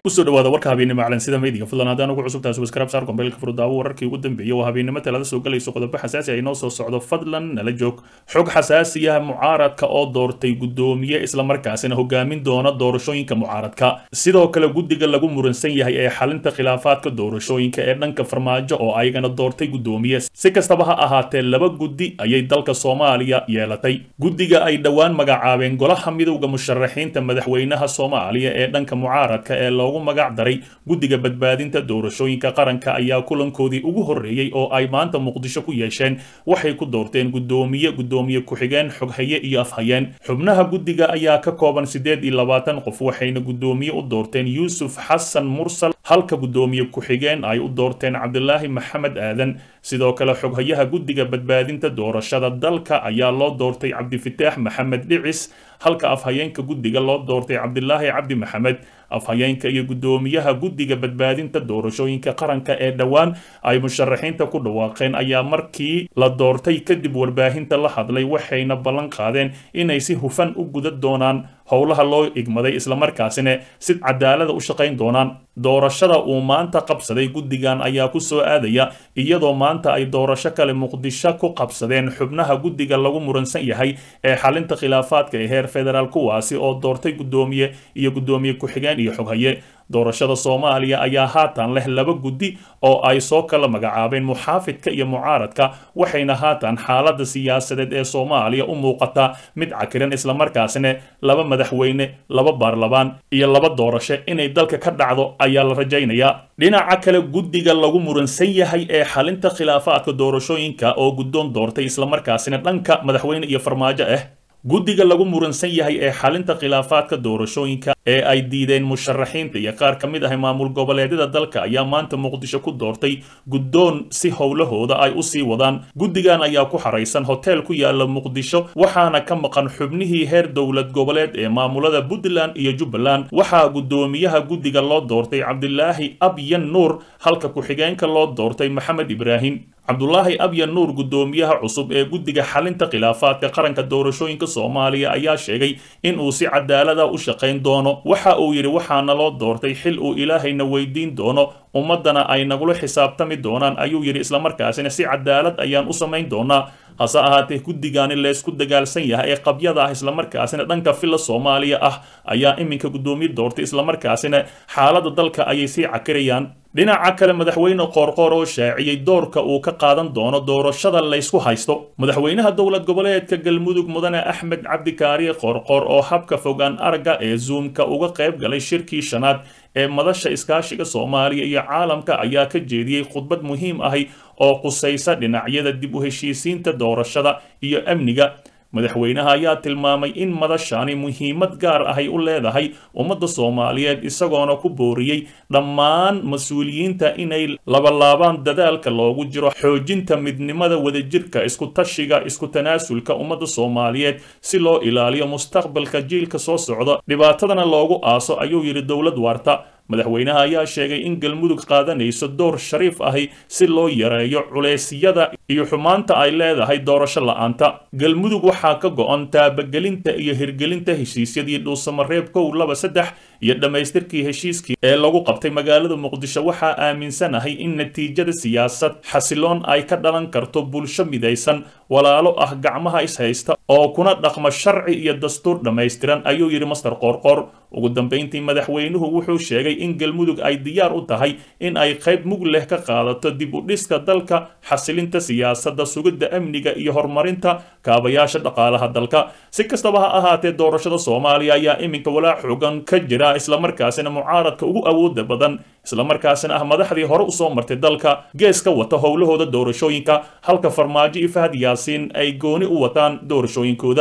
kusoo dhawaada warka habeennimo calansida meediga fadlan haddaan ugu cusubtahay subscribe saar kombeylka furdaawo wararkii ugu dambeeyay waa habeennimo talada soo galayso qodobo xasaasi ay noo soo socdo fadlan nala joog xog xasaasiyaha mucaaradka oo doortay guddoomiye islamarkaasina hogaamin doona doorashooyinka mucaaradka sidoo kale guddiga lagu muransan yahay ee xalinta khilaafaadka doorashooyinka ee dhanka farmaajo oo ayagana doortay guddoomiye si kastaba ha ahaatee laba guddi ayay dalka soomaaliya yeelatay guddiga ay dhowaan magacaabeen golaha midowda musharaxiinta madaxweynaha soomaaliya ee dhanka mucaaradka ee loogu magac daray guddiga badbaadinta doorashooyinka qaranka ayaa kulankoodii ugu horreeyey oo ay maanta muqdisho ku yeesheen waxay ku doorteen guddoomiye guddoomiye ku-xigeen xoghaye iyo afhayeen xubnaha guddiga ayaa ka kooban siddeed iyo labaatan qof waxayna guddoomiye u doorteen yuusuf xasan mursal halka guddoomiye ku-xigeen ay u doorteen cabdilaahi maxamed aadan sidoo kale xoghayaha guddiga badbaadinta doorashada dalka ayaa loo doortay cabdifitaax maxamed dhicis halka afhayeenka guddiga loo doortay cabdilaahi cabdi maxamed afhayeenka iyo guddoomiyaha guddiga badbaadinta doorashooyinka qaranka ee dhowaan ay musharaxiinta ku dhawaaqeen ayaa markii la doortay kadib warbaahinta la hadlay waxayna ballan qaadeen inay si hufan u guda doonaan howlaha loo igmaday islamarkaasina si cadaalada u shaqayn doonaan doorashada uu maanta qabsaday guddigan ayaa ku soo aadaya iyadoo maanta ay doorasho kale muqdisho ku qabsadeen xubnaha guddiga lagu muransan yahay ee xalinta khilaafaadka ee heer federaal kuwaasi oo doortay guddoomiye iyo guddoomiye ku-xigeen iyo xoghaye doorashada soomaaliya ayaa haatan leh laba guddi oo ay soo kala magacaabeen muxaafidka iyo mucaaradka waxayna haatan xaalada siyaasadeed ee soomaaliya u muuqataa mid cakiran islamarkaasina laba madaxweyne laba baarlamaan iyo laba doorasho inay dalka ka dhacdo ayaa la rajaynayaa dhinaca kale guddiga lagu muransan yahay ee xalinta khilaafaadka doorashooyinka oo guddoon doortay islamarkaasina dhanka madaxweyne iyo farmaajo ah guddiga lagu muransan yahay ee xalinta khilaafaadka doorashooyinka ee ay diideen musharaxiinta iyo qaar ka mid ah maamul goboleedyada dalka ayaa maanta muqdisho ku doortay guddoon si howlahooda ay u sii wadaan guddigan ayaa ku xaraysan hotel ku yaala muqdisho waxaana ka maqan xubnihii heer dowlad goboleed ee maamulada puntland iyo jubbaland waxaa guddoomiyaha guddiga loo doortay cabdilaahi abyan nuur halka ku-xigeenka loo doortay maxamed ibraahim cabdulaahi abyan nuur guddoomiyaha cusub ee guddiga xalinta khilaafaadka qaranka doorashooyinka soomaaliya ayaa sheegay in uu si cadaalada u shaqayn doono waxa uu yidhi waxaana loo doortay xil uu ilaahayna weydiin doono ummaddana ay nagula xisaabtami doonaan ayuu yidhi islamarkaasina si cadaalad ayaan u samayn doonaa hase ahaatee guddigaani leysku dagaalsan yahay ee qabyada ah islamarkaasina dhanka filla soomaaliya ah ayaa iminka guddoomiye doortay islamarkaasina xaaladda dalka ayay sii cakirayaan dhinaca kale madaxweyne qoorqoor oo shaaciyey doorka uu ka qaadan doono doorashada laysku haysto madaxweynaha dowlad goboleedka galmudug mudane axmed cabdikaariye qoorqoor oo habka fogaan aragga ee zuumka uga qayb galay shirkii shanaad ee madasha iskaashiga soomaaliya iyo caalamka ayaa ka jeediyey khudbad muhiim ahi oo qusaysa dhinacyada dib u heshiisiinta doorashada iyo amniga madaxweynaha ayaa tilmaamay in madashani muhiimad gaar ahay u leedahay ummadda soomaaliyeed isagoona ku booriyey dhammaan mas-uuliyiinta inay labalaabaan dadaalka loogu jiro xoojinta midnimada wadajirka isku tashiga isku tanaasulka ummadda soomaaliyeed si loo ilaaliyo mustaqbalka jiilka soo socda dhibaatadana loogu aaso ayuu yidhi dowlad waarta madaxweynaha ayaa sheegay in galmudug qaadanayso door shariif ahi si loo yareeyo culeysyada iyo xumaanta ay leedahay doorasho la-aanta galmudug waxaa ka go-an taabagelinta iyo hirgelinta heshiisyadii dhuusamareeb kow laba saddex iyo dhammaystirkii heshiiskii ee lagu qabtay magaalada muqdisho waxaa aaminsanahay in natiijada siyaasad xasiloon ay ka dhalan karto bulsho midaysan walaalo ah gacmaha ishaysta oo kuna dhaqma sharci iyo dastuur dhammaystiran ayuu yidhi master qoorqoor ugu dambayntii madaxweynuhu wuxuu sheegay in galmudug ay diyaar u tahay in ay qayb mug leh ka qaadato dib u dhiska dalka xasilinta siyaasadda sugidda amniga iyo horumarinta kaabayaasha dhaqaalaha dalka si kastaba ha ahaatee doorashada soomaaliya ayaa iminka walaac xoogan ka jira islamarkaasina mucaaradka ugu awooda badan islamarkaasina ah madaxdii hore usoo martay dalka gees ka wata howlahooda doorashooyinka halka farmaajo iyo fahad yaasiin ay gooni u wataan doorashooyinkooda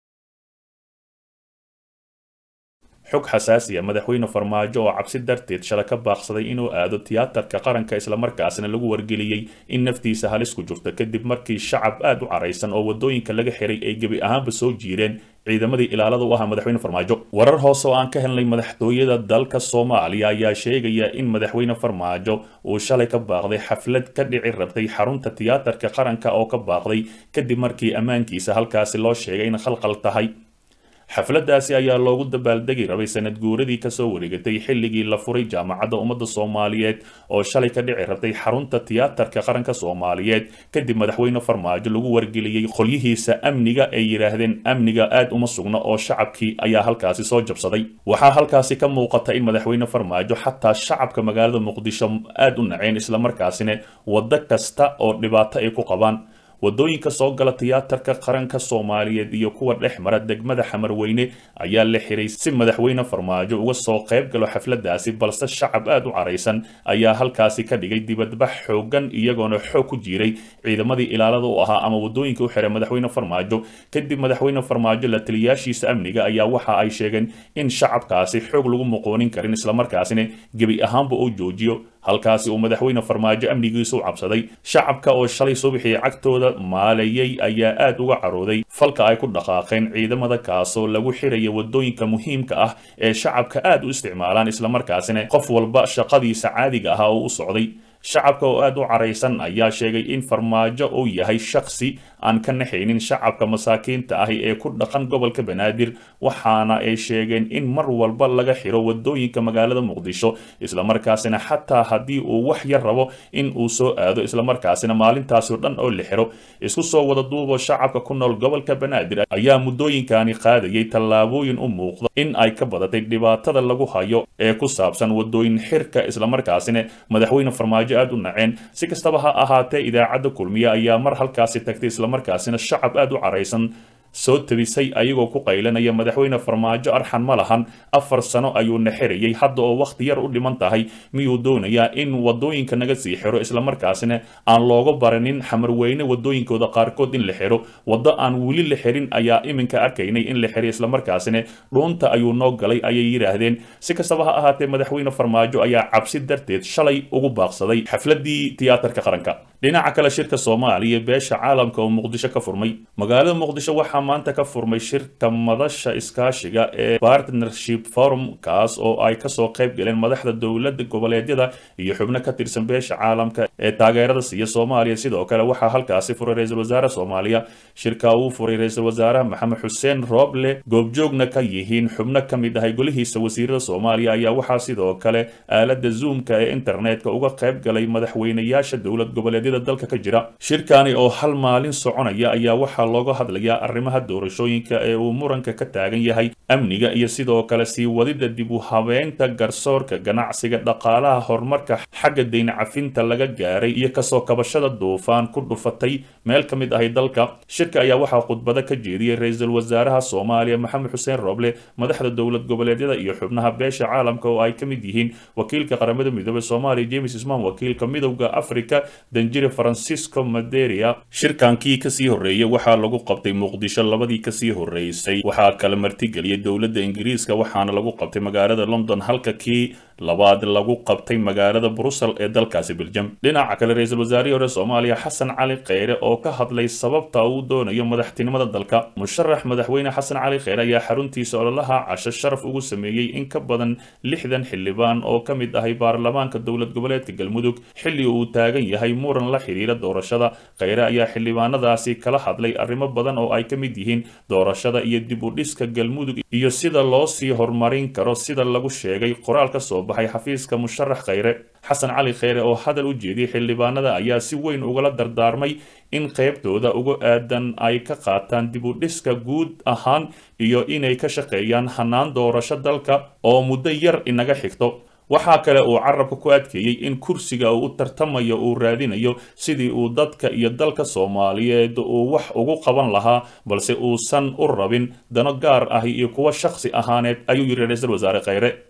xog xasaasiya madaxweyne farmaajo oo cabsi darteed shala ka baaqsaday inuu aado tiyaatarka qaranka islamarkaasina lagu wargeliyey in naftiisa halis ku jirto kadib markii shacab aad u caraysan oo wadooyinka laga xiray ay gebi ahaanba soo jiireen ciidamadii ilaalada u ahaa madaxweyne farmaajo warar hoose oo aan ka helnay madaxtooyada dalka soomaaliya ayaa sheegaya in madaxweyne farmaajo uu shalay ka baaqday xaflad ka dhici rabtay xarunta tiyaatarka qaranka oo ka baaqday kadib markii ammaankiisa halkaasi loo sheegay in khalqal tahay xafladaasi ayaa loogu dabaaldegi rabay sanad guuradii kasoo wareegatay xilligii la furay jaamacadda ummadda soomaaliyeed oo shalay ka dhici rabtay xarunta tiyaatarka qaranka soomaaliyeed kadib madaxweyne farmaajo lagu wargeliyey qolyihiisa amniga ay yidhaahdeen amniga aad uma sugna oo shacabkii ayaa halkaasi soo jabsaday waxaa halkaasi ka muuqata in madaxweyne farmaajo xataa shacabka magaalada muqdisho aad u naceen islamarkaasina waddo kasta oo dhibaato ay ku qabaan wadooyinka soo gala tiyaatarka qaranka soomaaliyeed iyo kuwa dhex mara degmada xamarweyne ayaa la xiray si madaxweyne farmaajo uga soo qayb galo xafladaasi balse shacab aad u caraysan ayaa halkaasi ka dhigay dibadbax xoogan iyagoona xoog ku jiiray ciidamadii ilaalada u ahaa ama wadooyinka u xiray madaxweyne farmaajo kadib madaxweyne farmaajo la taliyaashiisa amniga ayaa waxa ay sheegeen in shacabkaasi xoog lagu muqoonin karin islamarkaasina gebi ahaanba uu joojiyo halkaasi uu madaxweyne farmaajo amnigiisa u cabsaday shacabka oo shalay subaxii cagtooda maalayay ayaa aad uga carooday falka ay ku dhaqaaqeen ciidamada kaasoo lagu xiraya wadooyinka muhiimka ah ee shacabka aad u isticmaalaan islamarkaasina qof walba shaqadiisa caadiga ahaa oo u socday shacabka oo aad u caraysan ayaa sheegay in farmaajo uu yahay shaksi aan ka naxaynin shacabka masaakiinta ahi ee ku dhaqan gobolka banaadir waxaana ay sheegeen in mar walba laga xiro wadooyinka magaalada muqdisho islamarkaasina xataa haddii uu wax yar rabo in uu soo aado islamarkaasina maalintaasi o dhan oo la xiro isku soo wada duubo shacabka ku nool gobolka banaadir ayaa muddooyinkani qaadayay tallaabooyin u muuqda in ay ka badatay dhibaatada lagu hayo ee ku saabsan wadooyin xirka islamarkaasina madaxweyne farmaajo aad u naceen si kastaba ha ahaatee idaacadda kulmiye ayaa mar halkaasi tagtay islamarkaasina shacab aad u caraysan soo tabisay ayagoo ku qaylanaya madaxweyne farmaajo arxan ma lahan afar sano ayuu naxirayay hadda oo wakhti yar u dhiman tahay miyuu doonayaa in wadooyinka naga sii xiro islamarkaasina aan looga baranin xamarweyne wadooyinkooda qaarkood in la xiro waddo aan weli la xirin ayaa iminka arkaynay in la xiray islamarkaasina dhuunta ayuu noo galay ayay yidhaahdeen si kastaba ha ahaatee madaxweyne farmaajo ayaa cabsi darteed shalay ugu baaqsaday xafladii tiyaatarka qaranka dhinaca kale shirka soomaaliya beesha caalamka oo muqdisho ka furmay magaalada muqdisho waxaa maanta ka furmay shirka madasha iskaashiga ee partnership forum kaas oo ay kasoo qayb galeen madaxda dowladda goboleedyada iyo xubno ka tirsan beesha caalamka ee taageerada siiya soomaaliya sidoo kale waxaa halkaasi furay ra-iisul wasaare soomaaliya shirka uu furay ra-iisul wasaaraha maxamed xuseen rooble goobjoogna ka yihiin xubno ka mid ahay golihiisa wasiirada soomaaliya ayaa waxaa sidoo kale aalada zoomka ee internetka uga qayb galay madaxweynayaasha dowlad goboleedyada dalka ka jira shirkani oo hal maalin soconaya ayaa waxaa looga hadlayaa arrimaha doorashooyinka ee uu muranka ka taagan yahay amniga iyo sidoo kale sii wadida dib u habeynta garsoorka ganacsiga dhaqaalaha horumarka xagga deyn cafinta laga gaaray iyo kasoo kabashada duufaan ku dhufatay meel ka mid ahay dalka shirka ayaa waxaa khudbado ka jeediyey ra-iisul wasaaraha soomaaliya maxamed xuseen roble madaxda dowlad goboleedyada iyo xubnaha beesha caalamka oo ay ka mid yihiin wakiilka qaramada midoobey soomaaliya james ismaan wakiilka midowda africa danjire francisco maderia shirkankii kasii horreeyey waxaa lagu qabtay muqdisho labadii kasii horreysay waxaa kala martigeliyay dowladda ingiriiska waxaana lagu qabtay magaalada london halka kii labaad lagu qabtay magaalada brussel ee dalkaasi beljam dhinaca kale ra-iisul wasaarihii hore soomaaliya xasan cali kheyre oo ka hadlay sababta uu doonayo madaxtinimada dalka musharax madaxweyne xasan cali kheyre ayaa xaruntiisa ololaha casho sharaf ugu sameeyey in ka badan lixdan xildhibaan oo ka mid ahay baarlamaanka dowlad goboleedka galmudug xilli uu taagan yahay muran la xiriira doorashada kheyre ayaa xildhibaanadaasi kala hadlay arrimo badan oo ay ka mid yihiin doorashada iyo dib u dhiska galmudug iyo sida loo sii horumarin karo sida lagu sheegay qoraal ka soo baxay xafiiska musharax kheyre xasan cali kheyre oo hadal u jeediyey xildhibaanada ayaa si weyn ugala dardaarmay in qaybtooda uga aadan ay ka qaataan dib u dhiska guud ahaan iyo inay ka shaqeeyaan hanaan doorasho dalka oo muddo yar inaga xigto waxaa kale uu carabka ku adkeeyey in kursiga uu u tartamayo uu raadinayo sidii uu dadka iyo dalka soomaaliyeed uu wax ugu qaban lahaa balse uusan u rabin dano gaar ah iyo kuwa shakhsi ahaaneed ayuu yidhi ra-iisul wasaare kheyre